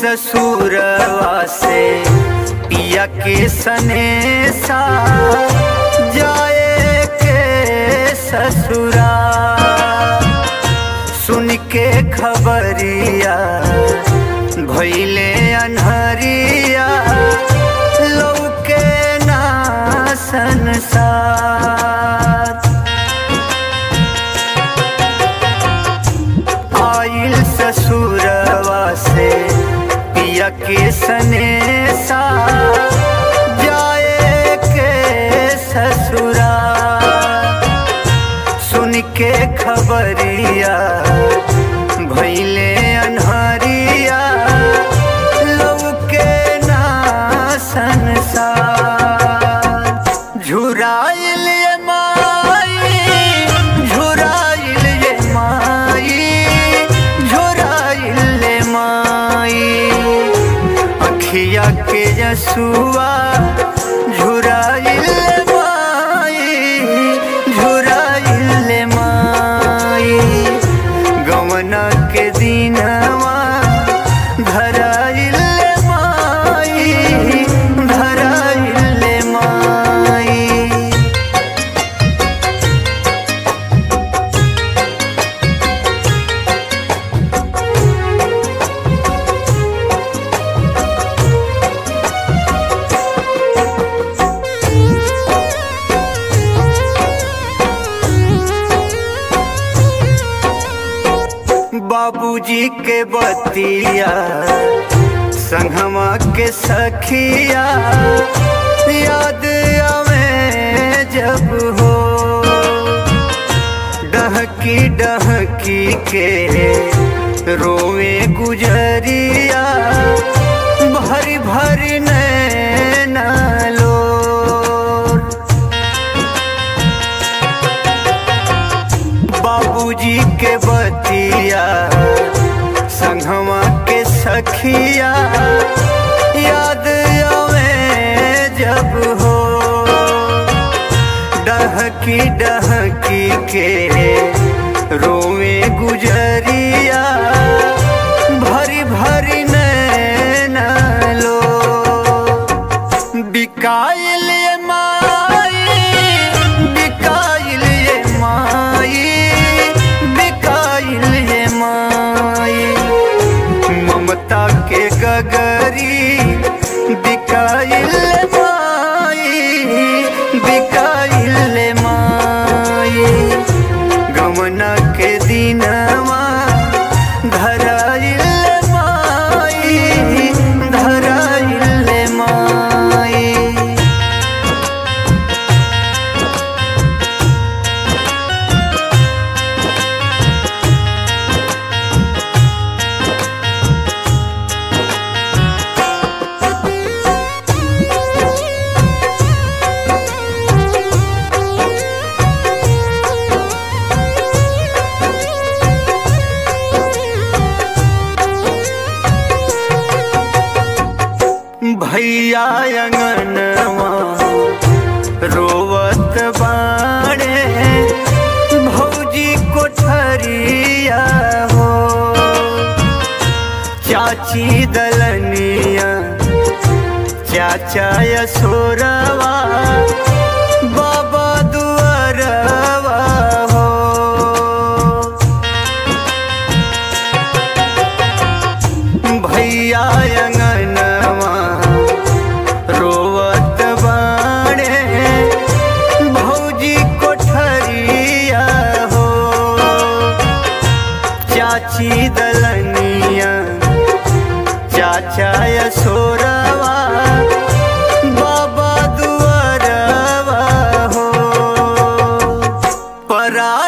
ससुरवा से पिया के सनेसा जाए के ससुरा सुन के खबरिया भैले अनहरिया लौके ना संसार आइल ससुरवा से पिया के सनेसा जाए के ससुरा सुन के खबरिया भैले अनहरिया लौके ना संसार झुराइल ये माई झुराइल ये माई झुराइल ये माई अखिया के जसुआ झुराइल ये माई झुराइल ये माई गमना के दिनवा धराइल ये माई धराइल ये माई बाबूजी के बतिया संगमा के सखिया याद आवे जब हो डहकी डहकी के रोवे गुजरिया भरी भरी नैना लोर बाबूजी के बतिया संगवा के सखिया याद आवे जब हो डहकी डहकी के रोवे गुजरिया भरी भरी नैना लो बिकाइल ये माई बिकाइल ये माई बिकाइल ये माई ममता के गगरी बिकाइल ये माई बिकाइल ये माई गमना के दिनवा धराइल ये माई धराइल ये माई भैया अंगनवा रोवत बाड़े भौजी कोठरिया हो चाची दलनिया चाचा यशोरवा बाबा दुआरवा हो भैया अंगनवा रोवत बाड़े भौजी कोठरिया हो चाची दलनिया चाचा यशोरवा बाबा दुआरवा हो परा